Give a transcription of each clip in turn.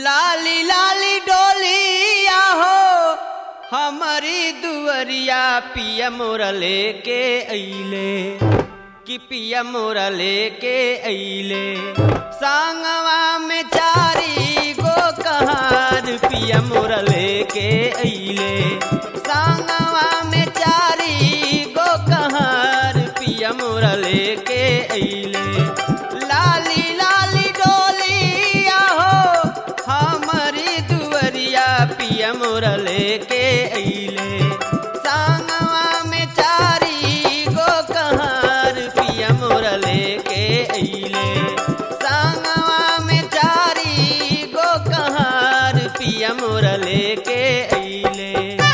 लाली लाली डोलिया हो हमारी दुअरिया पिया मोरा लेके अइले कि पिया मोरा लेके अइले सांगवा में चारी गो कहार पिया मोरा लेके अइले सांगवा में चारी गो कहार पिया मोरा लेके अइले लाली लाली डोलिया हो हमारी दुअरिया पिया मोरा लेके अइले सांगवा में चारी गो कहार पिया मोरा लेके अइले सांगवा में चारी गो कहार पिया मोरा लेके अइले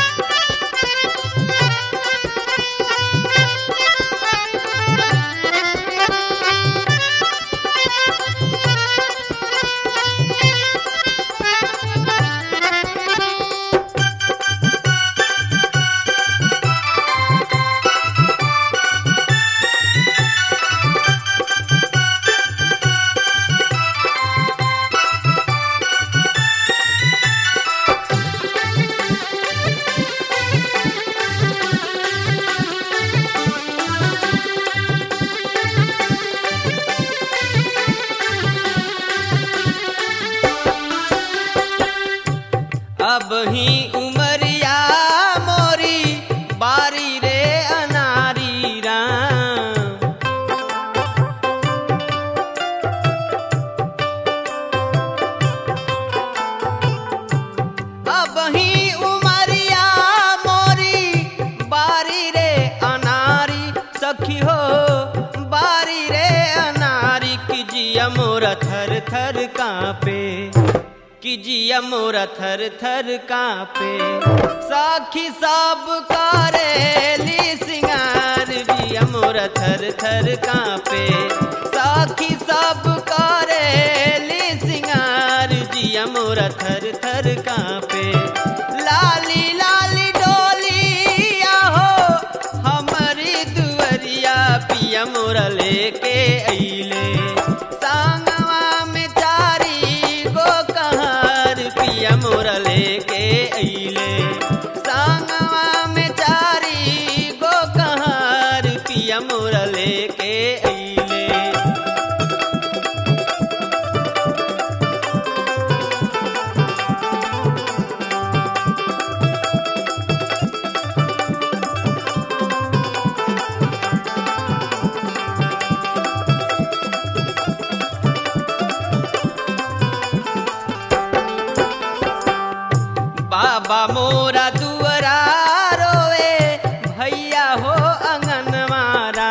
अब ही उमरिया मोरी बारी रे अनारी राम अब ही उमरिया मोरी बारी रे अनारी सखी हो बारी रे अनारी की जिया मोरा थर थर कांपे कि जिया मोरा थर थर कांपे साखी सब करेली सिंगार जिया मोरा थर थर कांपे साखी सब करेली सिंगार जिया मोरा थर थर कांपे लाली लाली डोलिया हो हमारी दुअरिया पिया मोरा लेके अइले सांगवा में चारी गो कहार पिया मोरा लेके अइले सांगवा में चारी गो कहार पिया मोरा लेके अइले बाबा मोरा दुअरा रोए भैया हो अंगन मारा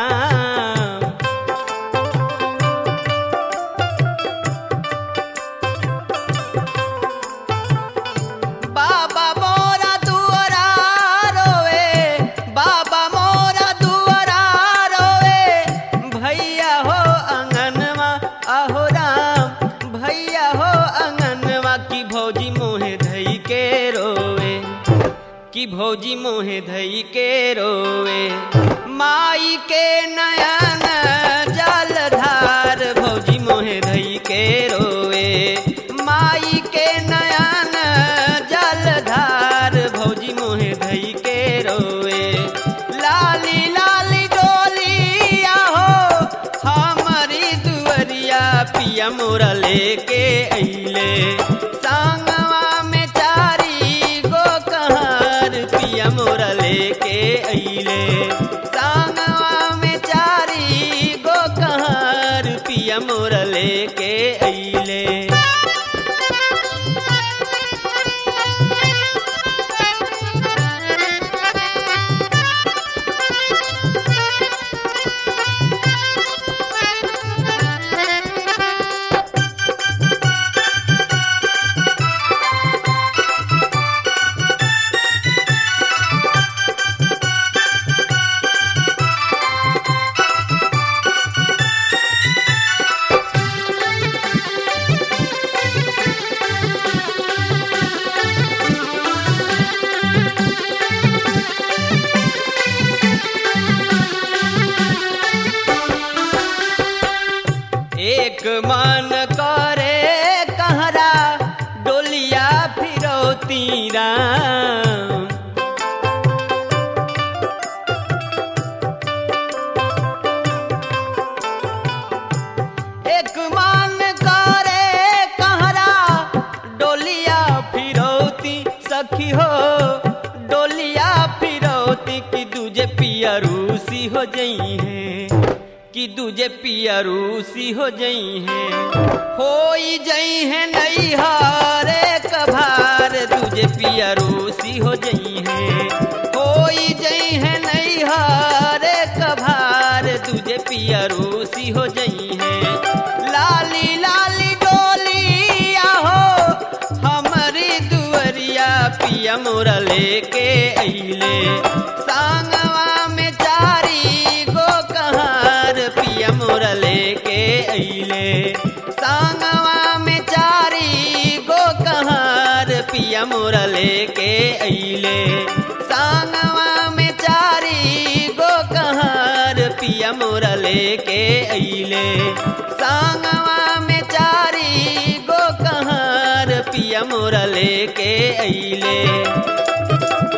बाबा मोरा दुअरा रोए बाबा मोरा दुअरा रोए भैया हो अंगनवा आहो राम भैया हो अंगनवा की भौजी मोहे धई के रोए कि भौजी मोहे धई के रोए माई के नयन जलधार भौजी मोहे धई के रोए माई के नयन जलधार भौजी मोहे धई के रोए लाली लाली डोलिया हो हमारी दुअरिया पिया मोरा लेके अइले सांगवा में चारी गो कहार पिया मोरा लेके अइले सांगवा में चारी गो कहार पिया मोरा लेके अइले राम एक मान करे कहरा डोलिया फिरौती सखी हो डोलिया फिरौती कि दूजे पिया रूसी हो जई है कि दूजे पिया रूसी हो जई है होई जई है नई हारे कभार दूजे पिया रूसी हो जई है होई जई है नई हारे कभार दूजे पिया रूसी हो जई है लाली लाली डोलिया हो हमारी दुअरिया पिया मोरा लेके अइले सांगवा में चारी गो कहार पिया मोरा लेके अइले सांगवा में चारी गो कहार पिया मोरा लेके अइले सांगवा में चारी गो कहार पिया मोरा लेके अइले सांगवा में चारी गो कहार पिया मोरा लेके अइले